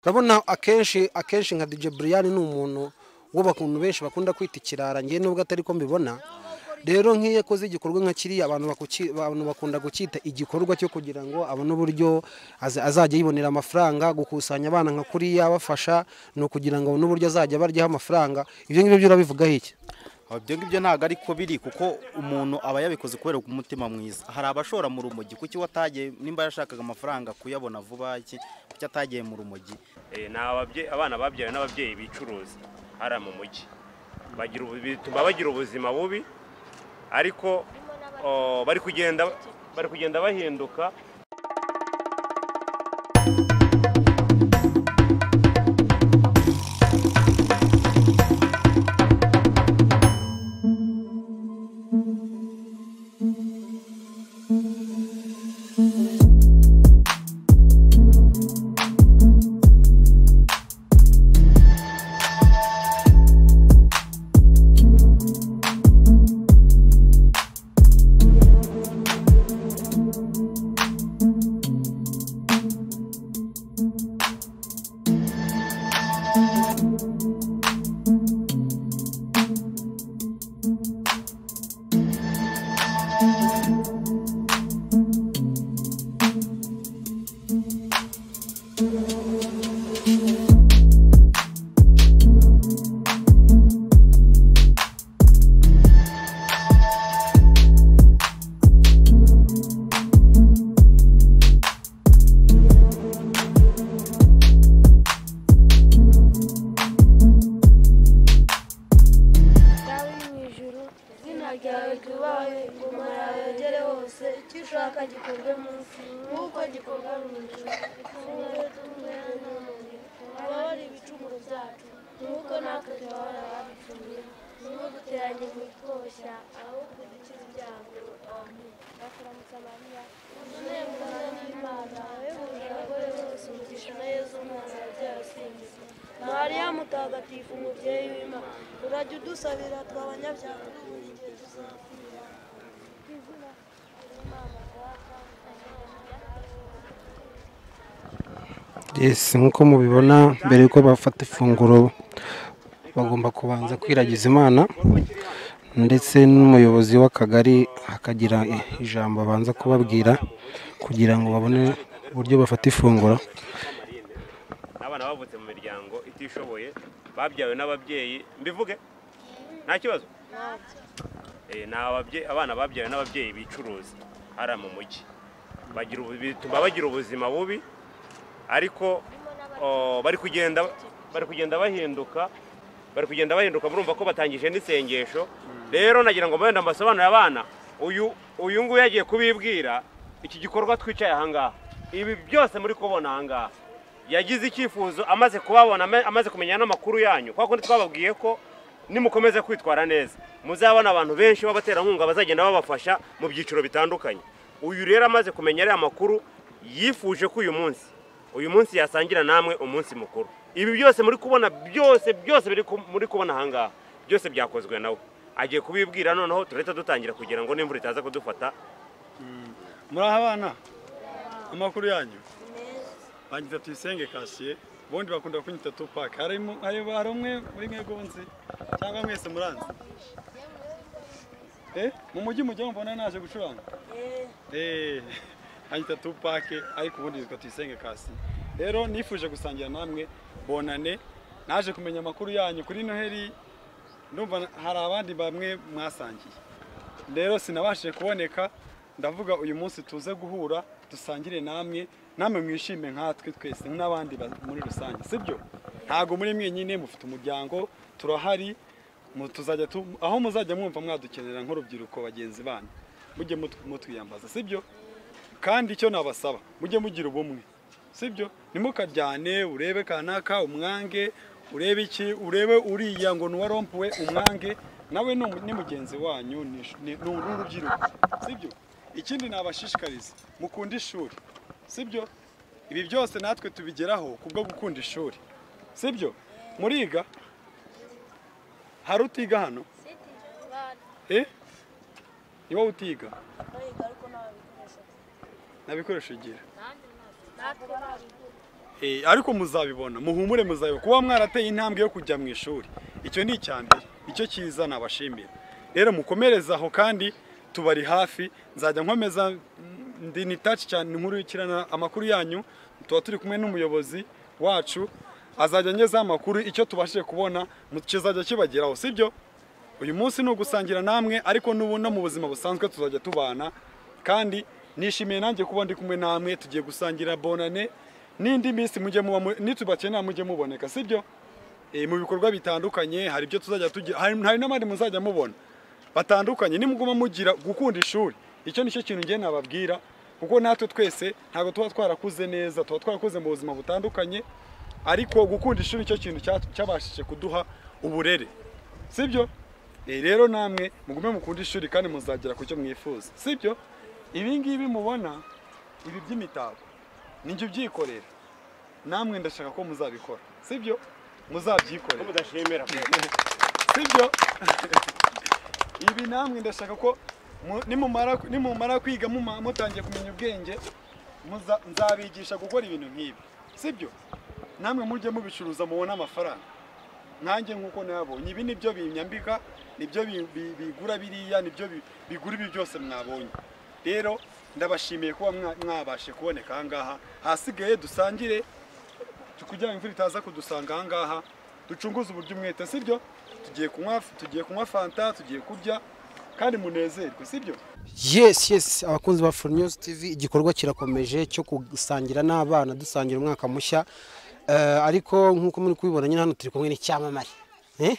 urabona akenshi akenshi nka dj buriyani ni umuntu ukuntu benshi bakunda kwita ikirara ngewe nubwo atari ko mbibona rero nk'iyo akoze igikorwa nka kiriya abantu bakunda gukita igikorwa cyo kugira ngo abone uburyo azajya yibonera amafaranga gukusanya abana nka kuriya abafasha ni ukugira ngo abone uburyo azajya baryaho amafaranga ibyo ngibyo urabivugaho iki ibyo ngibyo ntabwo ariko biri kuko umuntu aba yabikoze kubera umutima mwiza hari abashora mu rumogi kuki watagiye nimba yashakaga amafaranga kuyabona vuba kuki atagiye mu rumogi ni abana babyawe n'ababyeyi bicuruza hariya mu mujyi bituma bagira ubuzima bubi ariko bari kugenda bari kugenda bahinduka nk'uko mubibona mbere y'uko bafata ifunguro bagomba kubanza kwiragiza imana ndetse n'umuyobozi w'akagari hakagira ijambo abanza kubabwira kugira ngo babone uburyo bafata ifunguro abana bavutse mu miryango itishoboye babyawe n'ababyeyi mbivuge nta kibazo ni abana babyawe n'ababyeyi bicuruza hariya mu mujyi bituma bagira ubuzima bubi ariko bari kugenda bari kugenda bahinduka bari kugenda bahinduka murumva ko batangije n'isengesho rero nagira ngo mwenda amasobanuro abana uyu uyu nguyu yagiye kubibwira iki gikorwa twicaye ahangaha ibi byose muri kubona ahangaha yagize icyifuzo amaze kubabona amaze kumenya n'amakuru yanyu kwa kundi twababwiye ko nimukomeza kwitwara neza muzabona abantu benshi b'abaterankunga bazagenda babafasha mu byiciro bitandukanye uyu rero amaze kumenya ariya makuru yifuje ko uyu munsi uyu munsi yasangira namwe umunsi mukuru ibi byose muri kubona byose byose muri kubona ahangaha byose byakozwe nawe agiye kubibwira noneho turahita dutangira kugira ngo n'imvura itaza kudufata muri abana amakuru yanyu bangiza tuyisenge kasiye ubundi bakunda kunyita tupaka hari umwe muri mwegonze cyangwa mwese muranze mu mujyi mujya mbona naje gucuranga hanyita tupake ariko ubundi yitwa tuyisenge kasi rero nifuje gusangira namwe bonane naje kumenya amakuru yanyu kuri noheli ndumva hari abandi bamwe mwasangiye rero sinabashije kuboneka ndavuga uyu munsi tuze guhura dusangire namwe namwe mwishime nkatwe twese n'abandi muri rusange sibyo ntabwo muri mwenyine mufite umuryango turahari tuzajya aho muzajya mwumva mwadukenera nk'urubyiruko bagenzi banyu mujye mutwiyambaza sibyo kandi icyo nabasaba mujye mugira ubumwe sibyo ntimukaryane urebe kanaka umwange urebe iki urebe uriya ngo nuwarompuwe umwange nawe ni mugenzi wanyu ni urubyiruko sibyo ikindi nabashishikariza mukunda ishuri sibyo ibi byose natwe tubigeraho kubwo gukunda ishuri sibyo muriga hari utiga hano ni wowe utiga nta bikoresho ugira Eh, ariko muzabibona muhumure muzabibona kuba mwarateye intambwe yo kujya mu ishuri icyo ni icya mbere icyo cyiza nabashimira rero mukomereze aho kandi tubari hafi nzajya nkomeza mm, ndi ni taci cyane nkurikirana amakuru yanyu tuba turi kumwe n'umuyobozi wacu azajya angezaho amakuru icyo tubashije kubona mu- kizajya kibageraho sibyo uyu munsi ni ugusangira namwe ariko n'ubu no mu buzima busanzwe tuzajya tubana kandi nishimiye nanjye kuba ndi kumwe namwe tugiye gusangira bonane n'indi minsi mujye muba mu- nitubakenera mujye muboneka sibyo Eh, mu bikorwa bitandukanye hari ibyo tuzajya tugira hari hari n'abandi muzajya mubona batandukanye nimuguma mugira gukunda ishuri icyo nicyo kintu ngiye nababwira kuko natwe twese ntabwo tuba twarakuze neza tuba twarakuze mu buzima butandukanye ariko gukunda ishuri nicyo kintu cya- cyabashije kuduha uburere sibyo Eh, rero namwe mugume mukunda ishuri kandi muzagera ku cyo mwifuza sibyo ibi ngibi mubona ibi by'imitako nijya ubyikorera namwe ndashaka ko muzabikora sibyo muzabyikorera mudashimira sibyo ibi namwe ndashaka ko mu- nimumara nimumara kwiga muma- mutangiye kumenya ubwenge muza- nzabigisha gukora ibintu nk'ibi sibyo namwe mujye mubicuruza mubone amafaranga nanjye nk'uko nabonye ibi nibyo binyambika nibyo bi- bi- bigura biriya nibyo bi- bigura ibi byose mwabonye rero ndabashimiye kuba mwa- mwabashe kuboneka aha ngaha ahasigaye dusangire kugira ngo imvura itaza kudusanga aha ngaha ducunguze uburyo umwete sibyo tugiye kunywa tugiye kunywa fanta tugiye kurya kandi munezerwe sibyo yes yes abakunzi ba Full News TV igikorwa kirakomeje cyo gusangira n'abana dusangira umwaka mushya Eh, ariko nk'uko muri kubibona nyine hano turi kumwe n'icyamamare Eh?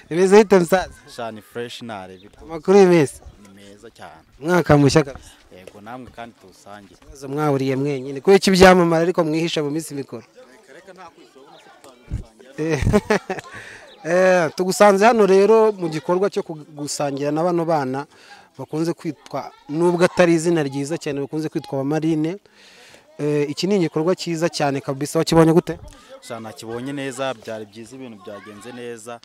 bimeze bite musaza shani fureshi narebera amakuru y'imesi ni meza cyane umwaka mushya kabisa yego namwe kandi tuwusangire ibibazo mwahuriye mwenyine kubera iki byamamara ariko mwihisha mu minsi mikuru Eh, eh, tugusanze hano rero mu gikorwa cyo ku- gusangira na bano bana bakunze kwitwa nubwo atari izina ryiza cyane bakunze kwitwa abamarine Eh, iki ni igikorwa cyiza cyane kabisa wakibonye gute shani nakibonye neza byari byiza ibintu byagenze neza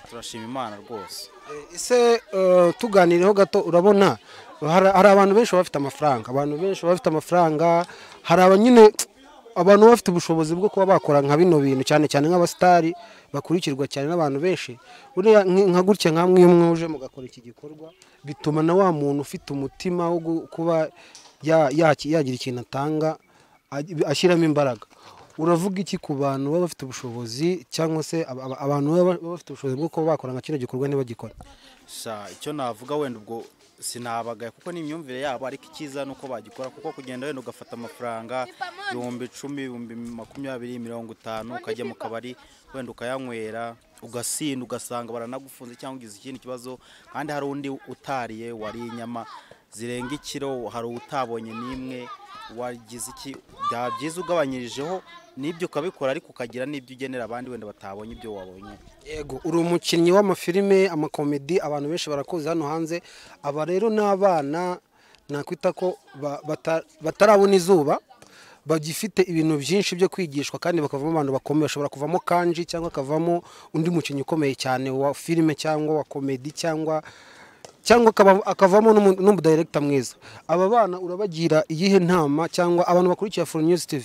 turashima imana rwose Eh, ese eh, tuganiriyeho gato urabona hari hari abantu benshi baba bafite amafaranga abantu benshi baba bafite amafaranga hari abanyine abantu baba bafite ubushobozi bwo kuba bakora nka bino bintu cyane cyane nk'abasitari bakurikirwa cyane n'abantu benshi buriya nk- nka gutya nkamwe iyo mwuje mugakora iki gikorwa bituma na wa muntu ufite umutima wo gu- kuba ya- yaki- yagira ikintu atanga aj- ashyiramo imbaraga uravuga iki ku bantu baba bafite ubushobozi cyangwa se aba- aba- abantu baba baba bafite ubushobozi bwo kuba bakora nka kino gikorwa ntibagikora sha icyo navuga wenda ubwo sinabagaye kuko ni imyumvire yabo ariko icyiza ni uko bagikora kuko kugenda wenda ugafata amafaranga ibihumbi icumi ibihumbi makumyabiri mirongo itanu ukajya mu kabari wenda ukayanywera ugasinda ugasanga baranagufunze cyangwa ugize ikindi kibazo kandi hari undi utariye wariye inyama zirenga ikiro hari utabonye n'imwe wagize iki byaba byiza ugabanyirijeho n'ibyo ukabikora ariko ukagira n'ibyo ugenera abandi wenda batabonye ibyo wabonye yego uri umukinnyi w'amafilime amakomedi abantu benshi barakuzi hano hanze aba rero ni abana nakwita ko ba- bata- batarabona izuba bagifite ibintu byinshi byo kwigishwa kandi bakavamo abantu bakomeye bashobora kuvamo kanji cyangwa akavamo undi mukinnyi ukomeye cyane wa filime cyangwa wa komedi cyangwa cyangwa akaba- akavamo n'umu- n'umudirekita mwiza aba bana urabagira iyihe nama cyangwa abantu bakurikira Full News TV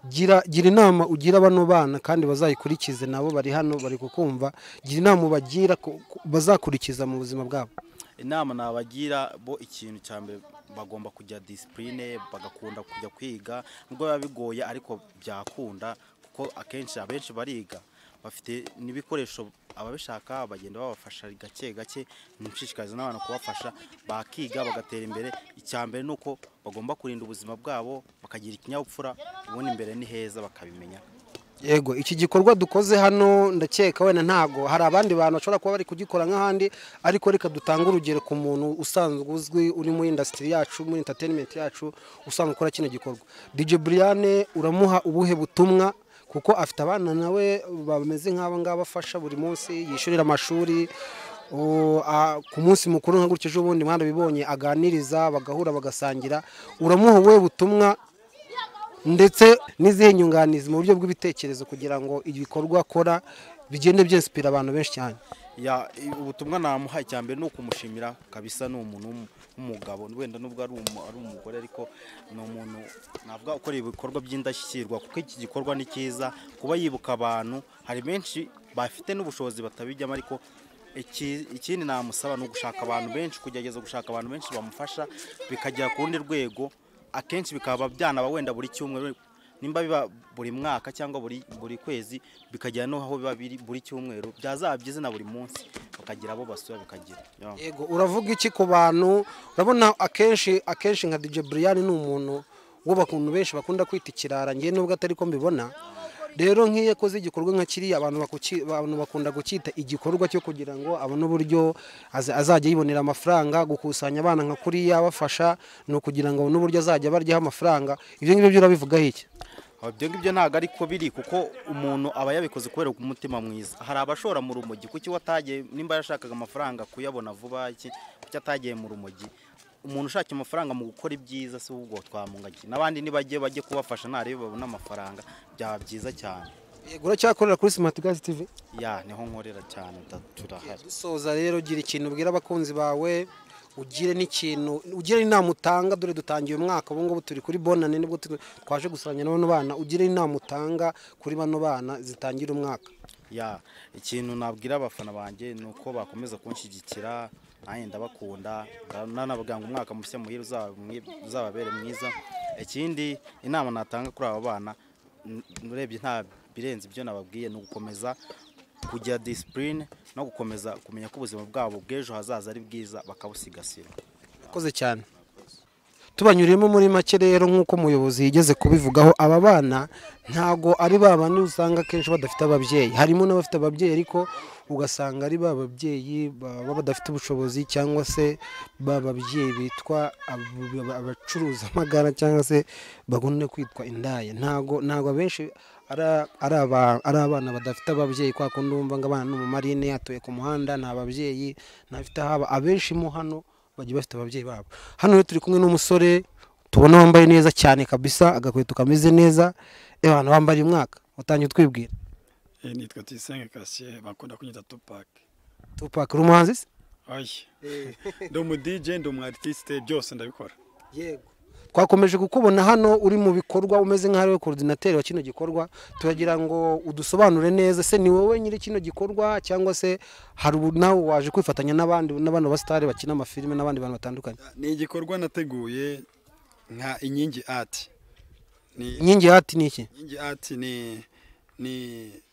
gira gira inama ugira bano bana kandi bazayikurikize nabo bari hano bari kukumva gira inama ubagira ku- ku- bazakurikiza mu buzima bwabo inama nabagira bo ikintu cya mbere bagomba kujya disipurine bagakunda kujya kwiga nubwo biba bigoye ariko byakunda kuko akenshi abenshi bariga bafite n'ibikoresho ababishaka bagenda babafasha gake gake nshishikariza n'abantu kubafasha bakiga bagatera imbere icya mbere ni uko bagomba kurinda ubuzima bwabo bakagira ikinyabupfura ubundi imbere ni heza bakabimenya yego iki gikorwa dukoze hano ndakeka wenda ntabwo hari abandi bantu bashobora kuba bari kugikora nk'ahandi ariko reka dutange urugero ku muntu usanzwe uzwi uri muri indasitiri yacu muri entertainment yacu usanzwe ukora kino gikorwa DJ Brian uramuha ubuhe butumwa kuko afite abana nawe bameze nk'aba ngaba afasha buri munsi yishyurira amashuri o, a- ku munsi mukuru nka gutya ejo bundi mwarabibonye aganiriza bagahura bagasangira uramuha ubuhe butumwa ndetse n'izihe nyunganizi mu buryo bw'ibitekerezo kugira ngo ibikorwa akora bigende byinsipira abantu benshi cyane ya i- ubutumwa namuha icya mbere ni ukumushimira kabisa ni umuntu w'umu- w'umugabo wenda nubwo ari umu- ari umugore ariko ni umuntu navuga ukora ibikorwa by'indashyikirwa kuko iki gikorwa ni cyiza kuba yibuka abantu hari benshi bafite n'ubushobozi batabijyamo ariko iki- ikindi namusaba ni ugushaka abantu benshi kugerageza gushaka abantu benshi bamufasha bikagera ku rundi rwego akenshi bikaba byanaba wenda buri cyumweru nimba biba buri mwaka cyangwa buri buri kwezi bikagera n'aho biba biri buri cyumweru byazaba byiza na buri munsi bakagira abo basura bikagira yo. yego uravuga iki ku bantu urabona akenshi akenshi nka DJ Brian ni umuntu wo bakuntu benshi bakunda kwita ikirara ngewe nubwo atari ko mbibona rero nk'iyo akoze igikorwa nka kiriya abantu bakuki- abantu bakunda gukita igikorwa cyo kugira ngo abone uburyo aza- azajya yibonera amafaranga gukusanya abana nka kuriya abafasha ni ukugira ngo abone uburyo azajya baryaho amafaranga ibyo ngibyo byo urabivugaho iki Aho ibyo ngibyo ntabwo ariko biri kuko umuntu aba yabikoze kubera umutima mwiza hari abashora mu rumogi kuki watagiye nimba yashakaga amafaranga kuyabona vuba iki kuki atagiye mu rumogi umuntu ushaka amafaranga mu gukora ibyiza si ubwo twamungaki n'abandi nibajye bajye kubafasha ntarebe babona amafaranga byaba byiza cyane yego uracyakorera kuri Smart Guys TV ya niho nkorera cyane da- turahari dusoza rero gira ikintu ubwira abakunzi bawe ugire n'ikintu ugire inama utanga dore dutangiye umwaka ubu ngubu turi kuri bonane nibwo tu- twaje gusanya na bano bana ugire inama utanga kuri bano bana zitangira umwaka ya ikintu nabwira abafana banjye ni uko bakomeza kunshyigikira nanjye ndabakunda nanababwira ngo umwaka mushya muhire uzaba mwi- uzababere mwiza ikindi inama natanga kuri aba bana n- urebye nta birenze ibyo nababwiye ni ugukomeza kugira disipurine no gukomeza kumenya ko ubuzima bwabo bw'ejo hazaza ari bwiza bakabusigasira Urakoze cyane tubanyuriyemo muri make rero nk'uko umuyobozi yigeze kubivugaho aba bana ntago ari ba bandi usanga akenshi badafite ababyeyi harimo n'abafite ababyeyi ariko ugasanga ari ba babyeyi baba badafite ubushobozi cyangwa se ba babyeyi bitwa ab- ab- abacuruza amagara cyangwa se bagomba kwitwa indaya ntago ntago abenshi ari a- ari aba- ari abana badafite ababyeyi kwa kundi wumva ngo abana ni umumarine atuye ku muhanda nta babyeyi ntafite ahaba abenshi mo hano bagiye bafite ababyeyi babo hano rero turi kumwe n'umusore tubona wambaye neza cyane kabisa agakweto kameze neza abantu bambaye uyu mwaka utangiye utwibwira Eh, nitwa Tuyisenge Cassier bakunda kunyita Tupac. tupac uri umuhanzi se Oya. Ndi umu DJ, ndi umu artiste byose ndabikora. yego twakomeje kukubona hano uri mu bikorwa umeze nk'aho ariwe korodinateri wa kino gikorwa turagira ngo udusobanure neza se ni wowe nyiri kino gikorwa cyangwa se hari ubu nawe waje kwifatanya n'abandi n'abantu ba sitari bakina amafilime n'abandi bantu batandukanye Ni igikorwa nateguye nka Inkingi Art. Ni inkingi ya hati ni iki Inkingi Art ni ni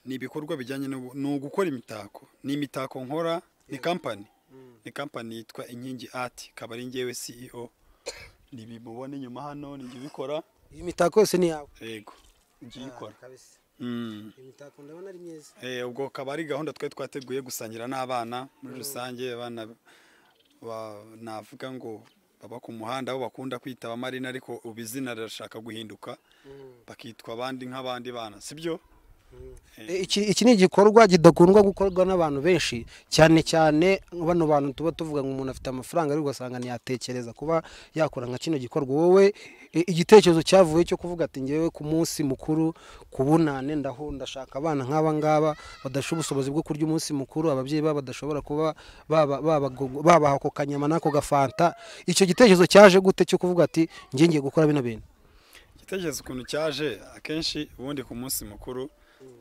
ni ibikorwa bijyanye no no gukora imitako. Ni imitako nkora, ni company. Ni company yitwa Inkingi Art, ikaba ari njyewe CEO. Ni bimubona inyuma hano, ni njye ubikora. iyi mitako yose ni yawe Yego. Njye ikora. Kabisa. Mm. Iyi mitako ndabona ari myiza Eh, ubwo akaba ari gahunda twari twateguye gusangira n'abana muri rusange abana ba- navuga ngo baba ku muhanda aho bakunda kwita abamarina ariko ubu izina rirashaka guhinduka bakitwa abandi nk'abandi bana sibyo E, iki iki ni igikorwa kidakundwa gukorwa n'abantu benshi cyane cyane bano bantu tuba tuvuga ngo umuntu afite amafaranga ariko ugasanga ntiyatekereza kuba yakora nka kino gikorwa wowe e, igitekerezo cyavuye cyo kuvuga ati ngewe ku munsi mukuru ku bunane ndaho ndashaka abana nk'aba ngaba badasha ubushobozi bwo kurya umunsi mukuru ababyeyi babo badashobora kuba baba- babago- babaha ako kanyama n'ako gafanta icyo gitekerezo cyaje gute cyo kuvuga ati ngiye ngiye gukora bino bintu igitekerezo ukuntu cyaje akenshi ubundi ku munsi mukuru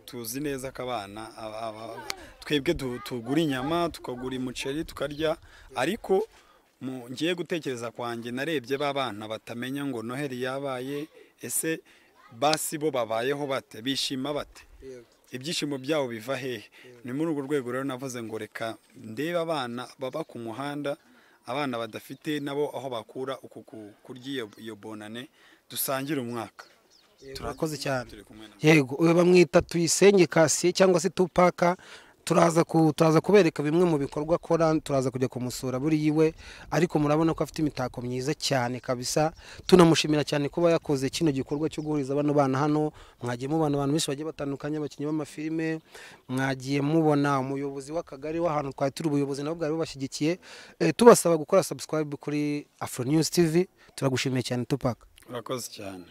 tuzi neza ko abana aba- aba- twebwe tu- tugura inyama tukagura umuceri tukarya ariko mu ngiye gutekereza kwanjye narebye ba bana batamenya ngo noheli yabaye ese basi bo babayeho bate bishima bate ibyishimo byabo biva hehe ni muri urwo rwego rero navuze ngo reka ndebe abana baba ku muhanda abana badafite nabo aho bakura uku ku- kurya iyo- iyo bonane dusangire umwaka urakoze cyane turi kumwe na yego uyu bamwita tuyisenge kasiye cyangwa se tupaka turaza ku- turaza kubereka bimwe mu bikorwa akora turaza kujya kumusura buri yiwe ariko murabona ko afite imitako myiza cyane kabisa tunamushimira cyane kuba yakoze kino gikorwa cyo guhuriza bano bana hano mwagiye mubona abantu benshi bagiye batandukanye abakinnyi b'amafilime mwagiye mubona umuyobozi w'akagari w'ahantu twari turi ubuyobozi nabo bwari bubashyigikiye Eh, tubasaba gukora subscribe kuri afro news tv turagushimiye cyane tupaka urakoze cyane